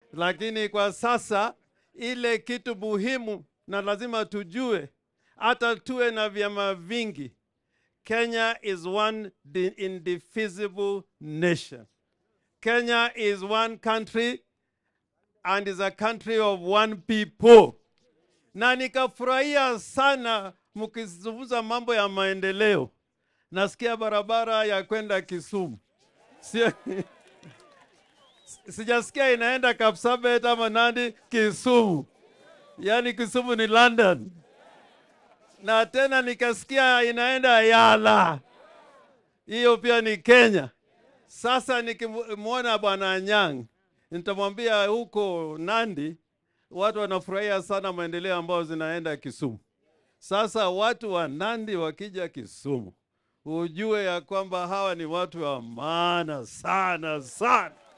lakini kwa sasa ile kitu muhimu na lazima tujue, hata tuwe na vyama vingi, Kenya is one di- indivisible nation. Kenya is one country and is a country of one people. Na nikafurahia sana mkizungumza mambo ya maendeleo. Nasikia barabara ya kwenda Kisumu. Sio sijasikia inaenda Kapsabet ama Nandi, Kisumu. Yaani Kisumu ni London. Na tena nikasikia inaenda Yala. Hiyo pia ni Kenya. Sasa nikimwona bwana Anyang' nitamwambia huko Nandi watu wanafurahia sana maendeleo ambayo zinaenda Kisumu. Sasa watu wa Nandi wakija Kisumu, ujue ya kwamba hawa ni watu wa maana sana sana.